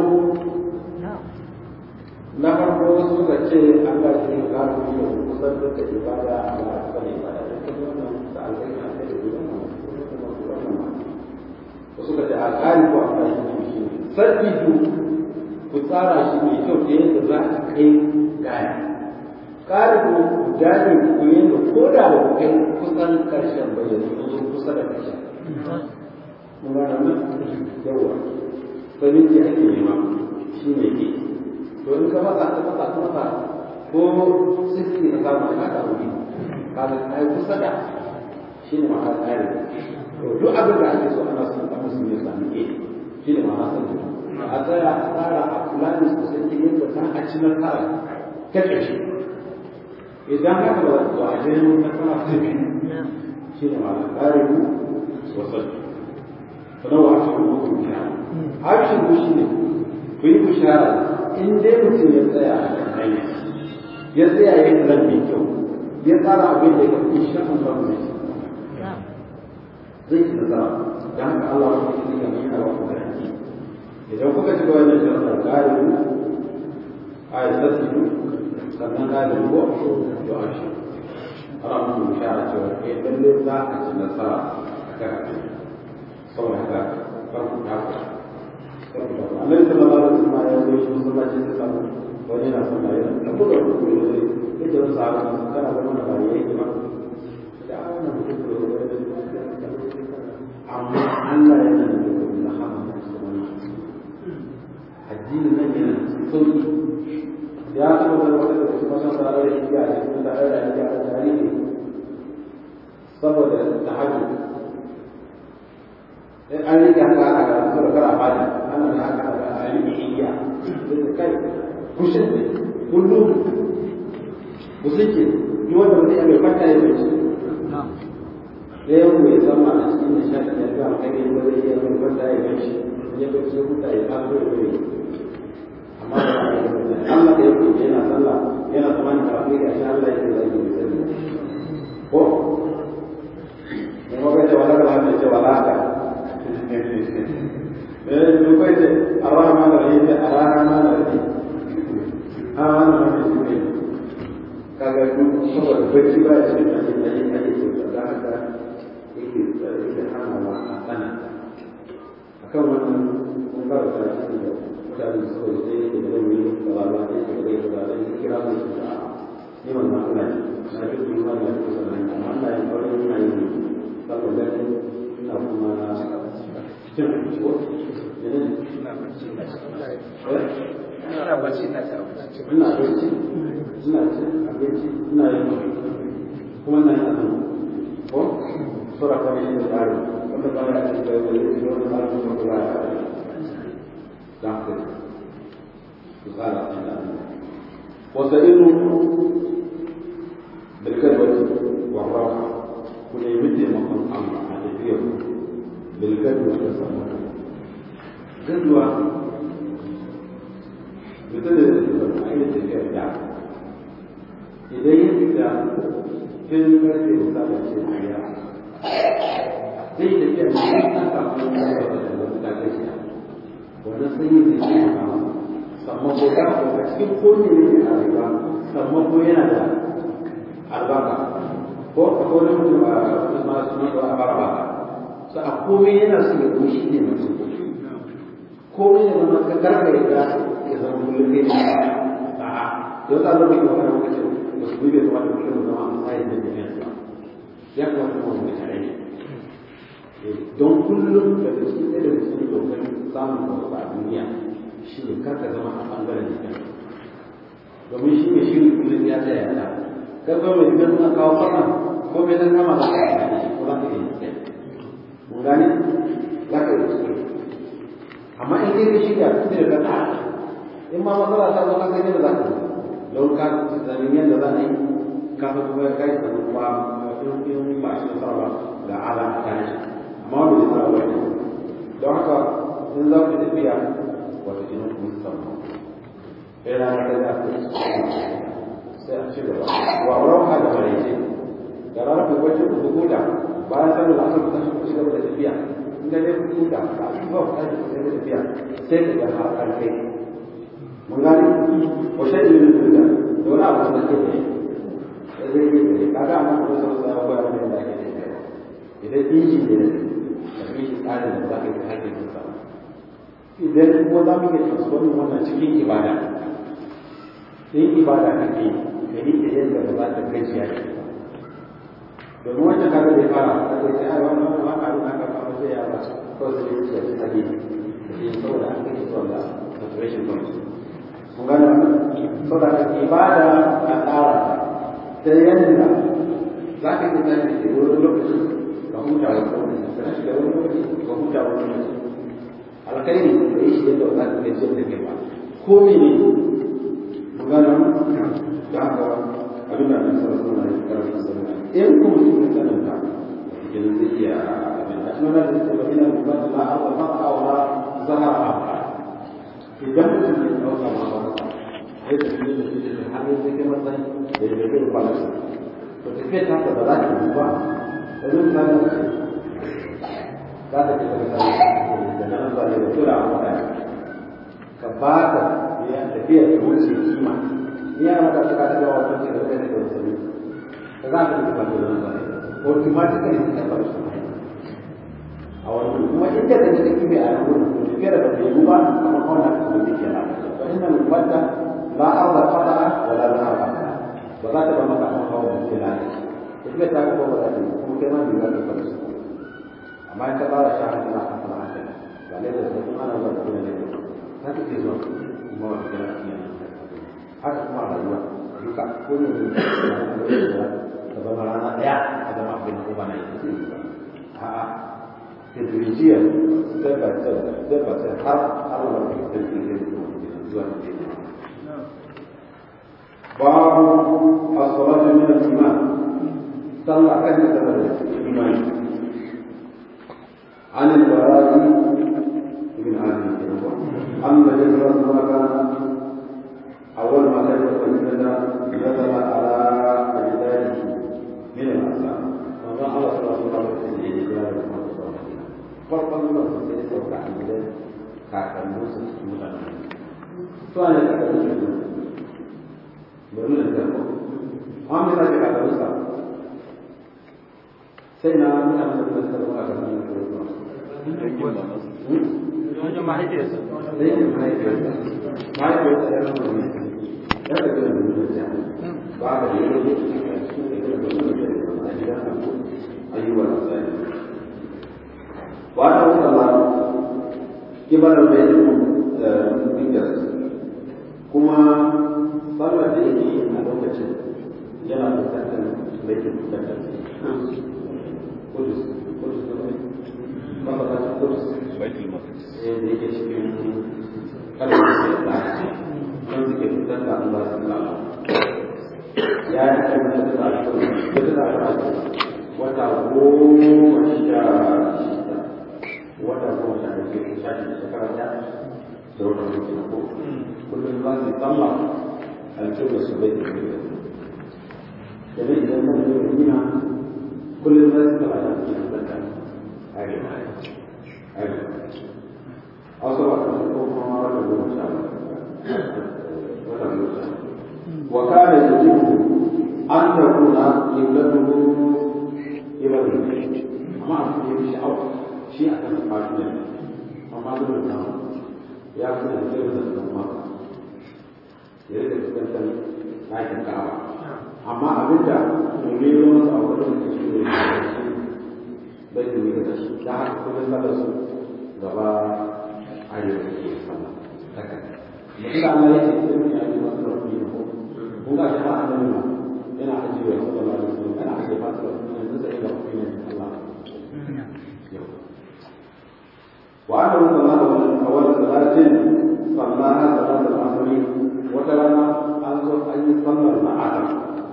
na farko wasu suka ce Allah shi ne qari ne kusan do ka ibada Allah ka ne ibada da kuma wannan da alƙai na kai da wannan wasu suka ce alƙari ko Allah shi ne sabbi ku tsara shi mai kyau ta yadda za a kai gaya ƙarin guda ne ku yadda ko da ba ku kai kusan ƙarshen ba yanzu kun zo kusa da ƙarshen mun gana nan yawa sabinci ake nema shi ne ke to in ka masa ka masa ka masa ko sisi ka samu ka ka wuri ka ga kai kusa da shi ne ma'ana tsari to duk abin da ake so ana son ka musu ne sami ke shi ne ma'ana sanin a tsaya a tsara a kula da sosai ta yadda za a ci nasara ta ƙarshe idan haka ba za a je mun nasara ta biyu shi ne ma'ana tsari sosai sannan wa aka kuma ku biya harshen ku shi ne ku yi bishara in dai mutum ya tsaya a kan hanya ya tsaya ya yi plan mai kyau ya tsara abin da ya fi insha Allah zai ci zai ci nasara dan haka Allah ya yi ga mai hawa kuma idan kuka ci gaba da shirka galibu a yi sassu sannan galibu ko to a shi ana mutum bishara cewa eh lalle za a ci nasara a kan abin saboda haka farko ta ku annabi sallallahu alaihi wasallam ya zo shi masallaci sai samu wani na sallah yana da buga ruku ne sai ya ce wasu sahabbai sun kana da mana bari yake ba da wannan ruku ne amma Allah yana da ruku na hama addinin nan yana sauki ya taɓa da wata da su masan tare da shi a cikin tare da shi a tarihi saboda tahajjud in an rike haka ana ga saboda kar a fadi ana da haka da a rike igiya da kai kushin ne kullum ku suke duk wanda mutum ya mai fata ya mai da yau mai sama a cikin nishaɗi ya ga kai ne ba zai iya mai fata ya mai shi ya bai sai huta ya taso da bai amma Allah da yake yana sallah yana tsammanin kafin ya sha Allah yake zai yi sani ko ne ma bai ce wala ka ce wala ka dukwai ce a rama da rahim a rama da rahim a wannan wani shi ne kaga duk saboda bacci ba ya cikin ɗan ɗan yin ake ce da haka yake yake hana wa a tsana a kan wannan kun fara ta shi da mutane da saboda sai yake da zai yi da ba ba ne da zai da zai yi kira mai shi da ni wannan Allah ne na ji kuma na ji kuma na amma Allah ya fara yin na yi saboda ina kuma na cin abinci ko ina bacci na ta abinci ina abinci ina cin abinci ina yin kuma na yin azumi ko sura ta yin da tsari wanda ba ya cikin da wani da wani tsari da kula ya da ku ku tsara a cikin azumi wasa inu bilkalwati wa raha ku nemi taimakon Allah a tafiyar bilkalwati da samun gaduwa mutum da zai a yi tafiyar da idan ya fita tun karfe da sabon ce a ya zai tafiya da shi na kafin ya yi da wata ta kai shi wannan sanyi zai ce a kama samman ko ya ko a cikin kone ne a rayuwa samman ko yana da albarka ko a kone mutum a masu nan da a fara baka so a komai yana so ya goshi ne mutum komai da zama ka karka ya ga ya zama kullum ne a'a don ta zama yi wani lokacin ba su bai kuma da kullum zama a matsayin da jami'a ba ya kamata kuma mu tare ne don kullum da da cikin ɗaya daga cikin dokar samun wasu a duniya shi ne karka zama a ɓangaren jikin domin shi ne shirin kullum ya tsaya ya kai kuma mai gidan suna kawo fara ko mai nan kama za ka yi da shi ko za ka yi mun gane za ka yi amma in dai ka shirya sai da ka in ma matsala ta zo ka sai da za ka don ka zamin yadda za a yi ka san kuma ya kai da kuma in ba shi nasara ba ga ala a kan shi amma wanda ya tsara wani don haka in za ku tafiya wata jinin kuma su samu sai rana ta za ku sai a ci gaba wa rauha da maraice da rana ku bacci ku huta bayan sanin asar ku tashi ku ci gaba da tafiya in ga dai ku huta ba ku ba ku tashi ku da tafiya sai ka ga har an kai mun gane wa shaɗi min dunya da wani abu da ke ne da zai yi da kaga amma ku san sai ko ya da ake tafiya idan inji ne da bi shi tsarin da za ka yi hakkin sa idan ko za mu iya transforming wannan cikin ibada in ibada kake ka yi ta yadda ba za ta gajiya da domin wancan kaga bai fara da kai sai ai wannan wannan haka abin haka ba sai ya ba ko sai ya ce ta ne shi saboda an kai zuwa ga saturation point mun gane saboda ibada a tsara ta yadda za ka yi tashi da wani lokaci ka huta wani lokaci ka shiga wani lokaci ka huta wani lokaci alkhairi da yi shi yadda za ka gajiyar da kai ba ko mene mun gane da haka abin da nan sarrafa suna yi karfin sarrafa in kuma su ne tsananta cikin zai iya abin da suna da su ba ina ba da la'a ba ba a wala zahara a idan mutum ya ɗauka ma ba sai da su ne da su ce har yanzu kai matsayi da ya bai kwalarsa to tafiya ta ba za ta yi ba da zai sa da ce za ta ce daga sa da nan zuwa da tura a mutane ka ba ta ya tafiya ta wuce kima iya maka ta ka ga wato ce da kai da wasu ka za ka tafi da nan zuwa automatically ta ba shi a wani kuma in ka tafi da kime a nan gurin tafiya da ba ta yi ba kamar kawai ka tafi da kenan fa inna al-mubatta la arda qada wala dhahaba ba za ta ba maka amma kawo da ke lafiya ita ta kuma ba za ta yi kuma kai ma bai za ta fara su amma in ka fara sha hankali a kan fara hankali ba ne da su kuma ana zuwa da kuma ne za ta ke zuwa kuma wata gina a cikin haka kuma a rayuwa duka ko ne ne ta zama rana ɗaya a zama abin ko ba na yi ta yi ba a'a tadrijiyar step by step step by step har har wani da ke zuwa da ke باب الصلاة من الإيمان صلى كان يتبرع الإيمان عن البراء بن عازم أن النبي صلى الله عليه وسلم كان أول ما كان المدينة نزل على أجداده من الأسلام وما الله صلى الله عليه وسلم farkon zuwa su sai sauka a gidan kakanninsu su mutane su ne kakanninsu bari da zarko amma za ka kada musa sai na mutane da suka zama a gaban da kuma wajen mahaifiyarsa da yin mahaifiyarsa mahaifiyarsa ya zama ne ya da gina da mutum ba da yi wani su da gina da mutum a gidan abu ayyuwar asali wata wuta ma kibar da ya da kuma sallar da yake yi a lokacin yana fuskantar laifin fuskantar kudus kudus da mafakacin kudus da yake cikin kalmar da ya da don suke fuskantar Allah su kama ya yi kalmar da ta shi da ta ta wata goma sha shida wata goma sha shida sha shida shekara ta da wata goma ko kullum za su yi sallah الكلمة سبيت الكلمة جميل إذا كان المدينة كل الناس تبع تفكير ذكر عجب عجب أصبح ما رجل ما شاء الله وكان يجب أن تكون قبلته إلى البيت ما في شيء أو شيء أكثر من أما دون يأخذ الكلمة الأمر ya rika fuskantar ɗakin ka'aba amma abin da domin yi masa a wurin da shi ne bai da mika da shi da haka kuma sallar su gaba arewa da ke sama haka mutum da Allah ya ce sai mun yi masu rafi ne ko kun ga shi har annabi ma yana ajiye wa sallallahu alaihi wasallam yana ajiye masu rafi ne yanzu sai ga rafi ne Allah وعنه صلى الله عليه وسلم أول صلاة صلاها صلاة العصر wata rana an zo an yi sallar na adam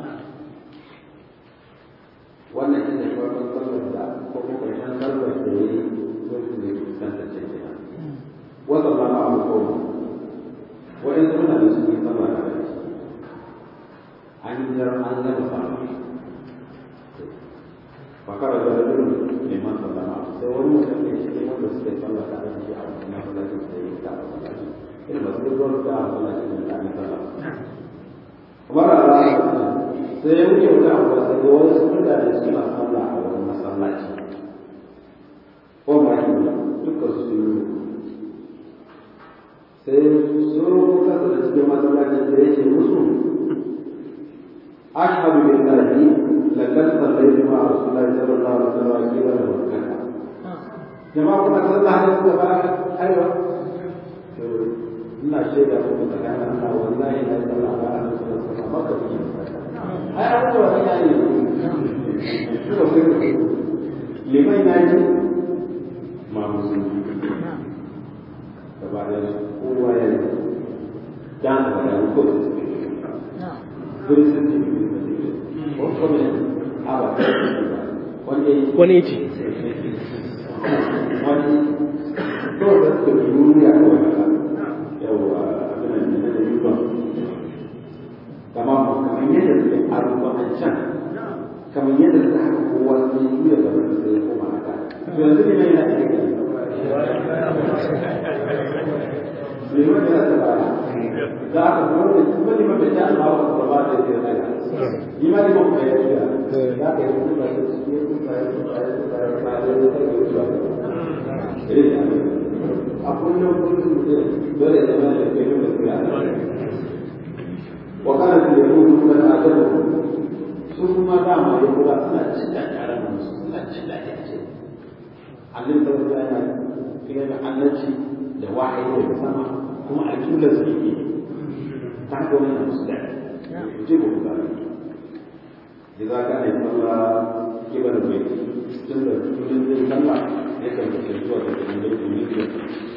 wannan shi ne farkon sallar da ko kuma ƙarshen sallar da ya yi lokacin da ya fuskanta ce ke nan wata rana a hukuma wa'in su mutane sun yi sallar da rai an yi jar an gama sallar fakara da rajulun neman sallama sai wani mutum ne shi ne wanda suka yi sallar da rai shi a wani masallacin da ya yi ta a masallacin irin masu gaggawa da a masallacin da ya yi sallar kamar a ranar sai ya wuce wata abuwa sai ga wasu mutane suna sallah a wani masallaci ko ma shi dukkan su yi sai so kasa da cikin masallacin da yake musu ashhadu billahi laqad sallaytu ma'a rasulillahi sallallahu alaihi wasallam qila lahu kaza jama'a kuma sallah ne kuka ba aiwa to ina shaida muku tsakanin Allah wallahi na sallah ba a sallallahu alaihi wasallam maka fi ai an zuwa ina ne suka fi liman na yi ma musulmi gaba da kowa ya yi dan da ya ko Tulisan di ko kuma apa wani wani ce wani to da su duniya ko yawa abin da da yuba kama kamar yadda suke aruba a can kamar yadda suka haka kowa sai juya gaba da sai koma haka to yanzu ne mai yana da kake liman yana da baya za ka kuma da kuma liman da ta Allah ba ba da ya tsaya liman liman kuma ya tsaya za ka yi kuma da su ne kuma ya tsaya ba da ba da ya tsaya a kullum kullum dole ya zama da kai da tsaya wa kana da yahudu kuma da adabu su kuma dama yahuda suna cin da yaran su suna cin da yace annabi sallallahu alaihi wasallam yana da annabci da wahayi daga sama kuma a kibla su yi ta haka wani na musu daɗi ku ce ba ku gane da za ka aiki Allah kibar bai tun da kudin zai sallah ya kan kashe zuwa da kudin da ke yi da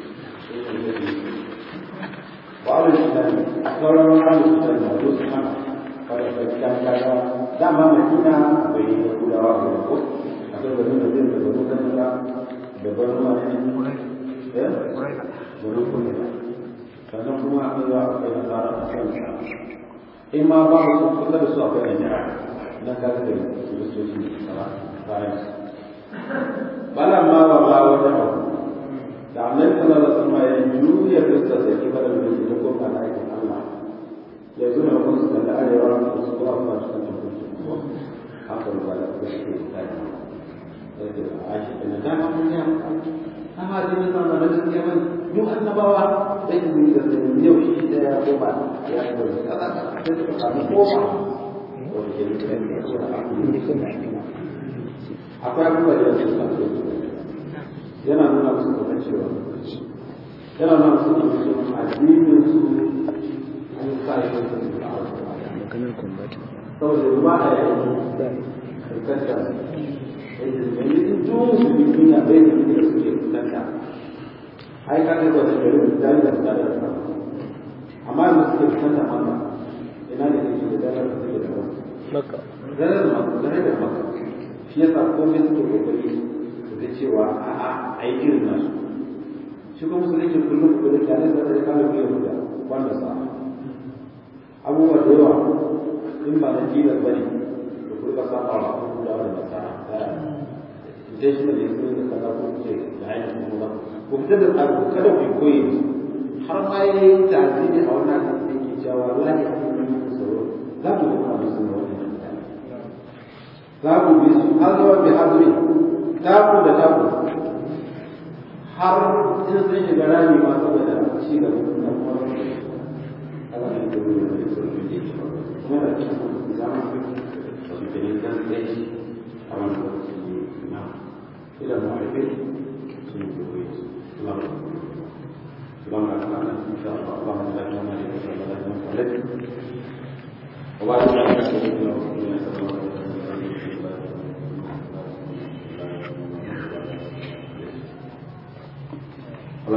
wa'ala shi da sauran wa'ala shi da na zo su hana kada ka kan kaga dama madina bai da kulawa da ko akwai wani da zai da wani kan da da wani wani eh wani kuma sannan kuma akwai wa akwai nasara a kan in ma ba su kusa da su akwai najara na kaga da kiristoci da sara bayan su bala ma ba ba wata abu da annabi sallallahu alaihi wasallam ya juya fuskar da ke fara da shi ko ba na aikin Allah ya zo na kun su da arewa da su kuma ba su kan kuma haka ba da kuma shi ke tsaya da ashi da dama mun ya amma da nan da nan gaskiya ban mu annabawa sai ku yi da yau shi da ya koma ya ko kaza sai ku samu koma akwai abubuwa da yake sa yana nuna musu kamar cewa yana nuna musu kamar cewa addinin su an sa shi da su da maganar kumbata saboda ruwa a yayin karkata yanzu duk musulmi duniya bai da da suke fuskanta ai ka ga wata gari da da da da amma yanzu suke fuskanta maka ina da kake da dalar da suke da maka dalar da maka dalar da maka shi yasa komai suke kokari su ga cewa a'a ai irin nasu shi kuma musulunci kullum kullum da ne da kana biyo da wanda sa abubuwa da yawa in ba na tilas bane da kurka saba wa da da nasara sai shi ne sun da kaza ko ce da ainihin kuma ba ku fitar da tsaro kada ku koyi har ma ya yi tasiri a wannan da ke cewa wallahi a cikin yin tsaro za ku ga kamar sun wani mutane za ku bi su har zuwa bi hazuri taku da taku har in sun shiga rami ma saboda ci gaba da kuma Allah ne da wuri da su ne kuma da cikin zama su ke ne kan tsaye a wannan lokaci na إلى المعرفين سنجوه الله اللهم أكرمنا إن شاء الله اللهم لا تمنع لك ولا تمنع عليك وبعد ذلك